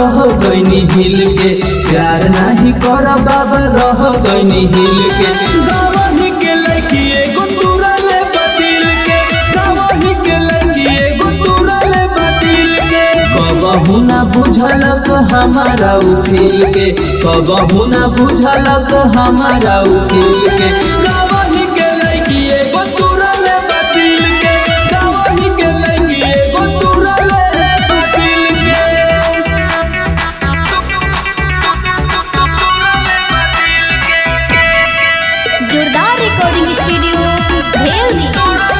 रह गईनी हिल के प्यार नाही कर बाबा रह गईनी हिल के गवाही के लड़की एगो तुरले बदिल के गवाही के लड़की एगो तुरले बदिल के कबहू ना बुझलक हमारा उठिल के कबहू ना बुझलक हमारा उठिल के गवाही के लड़की एगो तुरले बदिल के गवाही के लड़की एगो तुरले बदिल के जोरदार रिकॉर्डिंग स्टूडियो भेल दी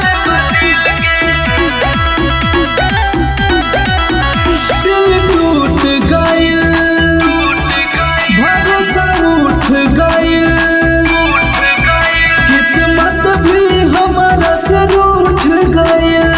दिल टूट गइल भरोसा उठ गइल किस्मत भी हमारा से रूठ गइल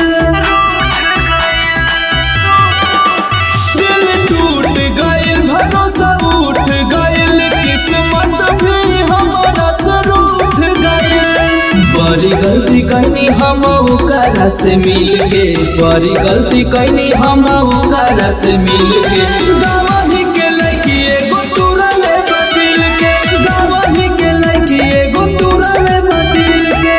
दिल टूट गइल भरोसा उठ गइल किस्मत भी हमारा से रूठ गइल बड़ी गलती कैनी हम ओकरा से मिल के बड़ी गलती कैनी हम ओकरा से मिल के गवाही के लड़की एगो तुरले बदिल के गवाही के लड़की एगो तुरले बदिल के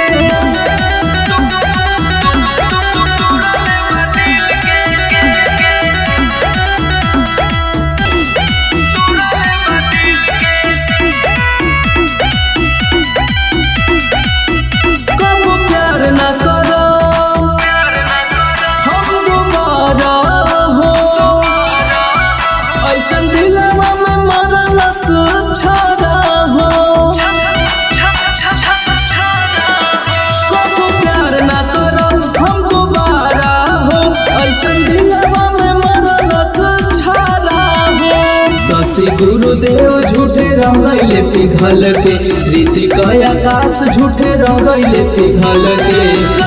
कब प्यार न करो हम दोबारा हो ऐसन दिलवा में मरल छोड़ा हो कब प्यार न करो हम दोबारा हो ऐसन दिलवा में मरल छोड़ा हो शशि गुरुदेव झूठे रह गईले पिघल के ऋतिक आकाश झूठे रह गईले पिघल के